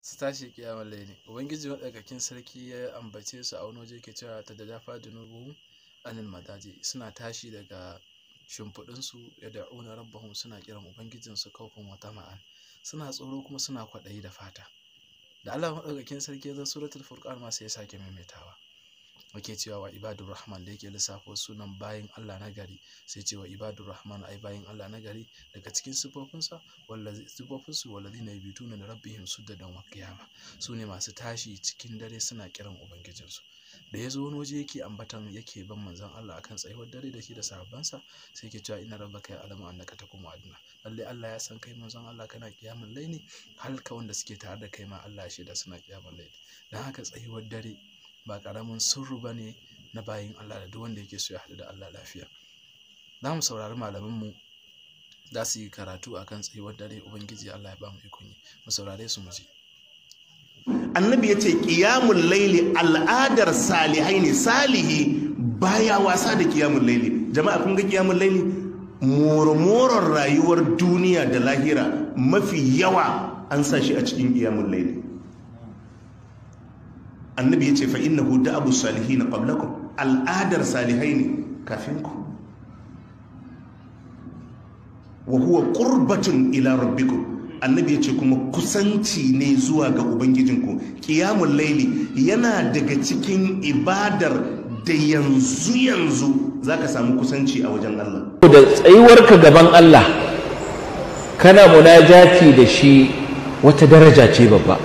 su tashi kiyamar laili ubangiji maɗaukakin sarki ya ambace su a wani waje ke cewa ta da dafa junubuhum anil madaji suna tashi daga shimfiɗinsu ya da'una rabbahum suna kiran ubangijinsu kaufin wata ma'an suna tsoro kuma suna kwaɗayi da fata da Allah maɗaukakin sarki ya zo suratul furqan ma sai ya sake maimaitawa muke cewa wa ibadur rahman da yake lissafo sunan bayin Allah na gari sai ce wa ibadur rahman ai bayin Allah na gari daga cikin sifofinsa wallazi sifofinsu walladina yabituna li rabbihim sujadan wa qiyama su ne masu tashi cikin dare suna kiran ubangijinsu da ya zo wani waje yake ambatan yake ban manzon Allah akan tsayuwar dare da shi da sahabbansa sai yake cewa inna rabbaka ya'lamu annaka taqumu adna lalle Allah ya san kai manzon Allah kana kiyamul laili halka wanda suke tare da kai ma Allah shi da suna kiyamul laili dan haka tsayuwar dare ba karamin sirru bane na bayin Allah da duk wanda yake so ya haɗu da Allah lafiya za mu saurari malamanmu za su yi karatu akan tsayuwar dare ubangiji Allah ya ba mu ikon yi mu saurare su mu ji annabi ya ce ƙiyamun laili al'adar salihai ne salihi baya wasa da ƙiyamun laili jama'a kun ga ƙiyamun laili murmurar rayuwar duniya da lahira mafi yawa an sa shi a cikin ƙiyamun laili annabi ya ce fa innahu da abu salihi na qablakum al'adar salihai ne kafin ku wa huwa qurbatun ila rabbikum annabi ya ce kuma kusanci ne zuwa ga ubangijinku ƙiyamun laili yana daga cikin ibadar da yanzu yanzu za ka samu kusanci a wajen Allah da tsayuwarka gaban Allah kana munajati da shi wata daraja ce babba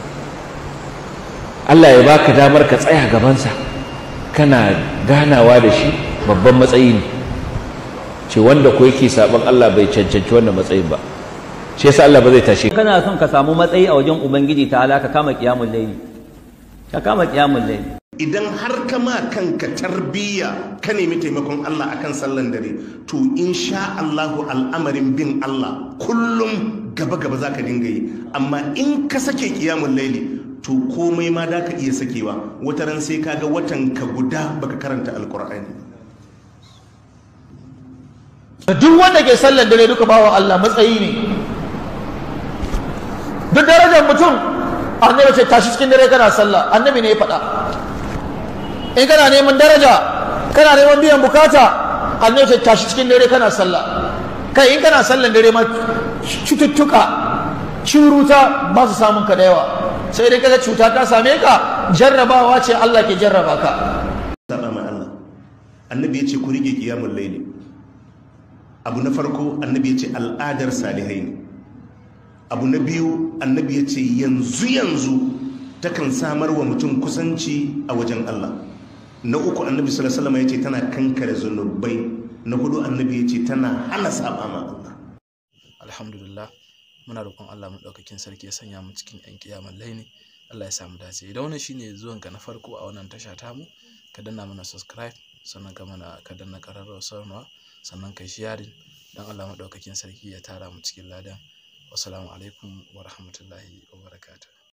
Allah ya baka damar ka tsaya gabansa kana ganawa da shi babban matsayi ne ce wanda ko yake saban Allah bai cancanci wannan matsayin ba shi yasa Allah ba zai tashe kana son ka samu matsayi a wajen ubangiji ta ala ka kama kiyamul layli ka kama kiyamul layli idan har ka ma kanka tarbiyya ka nemi taimakon Allah akan sallan dare to insha Allahu al'amarin bin Allah kullum gaba gaba zaka dinga yi amma in ka sake kiyamul layli to komai ma da ka iya sakewa wata ran sai kaga watan ka guda baka karanta alqur'ani duk wanda ke sallar dare duka bawa Allah matsayi ne duk darajar mutum annabi ce tashi cikin dare kana sallah annabi ne ya faɗa in kana neman daraja kana neman biyan bukata annabi ce tashi cikin dare kana sallah kai in kana sallan dare ma cututtuka ciruta ba su samun ka da yawa sai dai kaga cuta ta same ka jarrabawa ce Allah ke jarraba ka saba ma Allah annabi ya ce ku rike kiyamul laili abu na farko annabi ya ce al'adar salihai ne abu na biyu annabi ya ce yanzu yanzu takan samar wa mutum kusanci a wajen Allah na uku annabi sallallahu alaihi ya ce tana kankare zunubai na hudu annabi ya ce tana hana saba ma Allah alhamdulillah muna roƙon Allah maɗaukakin sarki ya sanya mu cikin ƴan kiyamar laini Allah ya samu dace idan wannan shine zuwanka na farko a wannan tasha tamu ka danna mana subscribe sannan ka mana ka danna ƙararrawar sanarwa sannan ka sharing don Allah maɗaukakin sarki ya tara mu cikin ladan wassalamu alaikum wa rahmatullahi wa barakatuh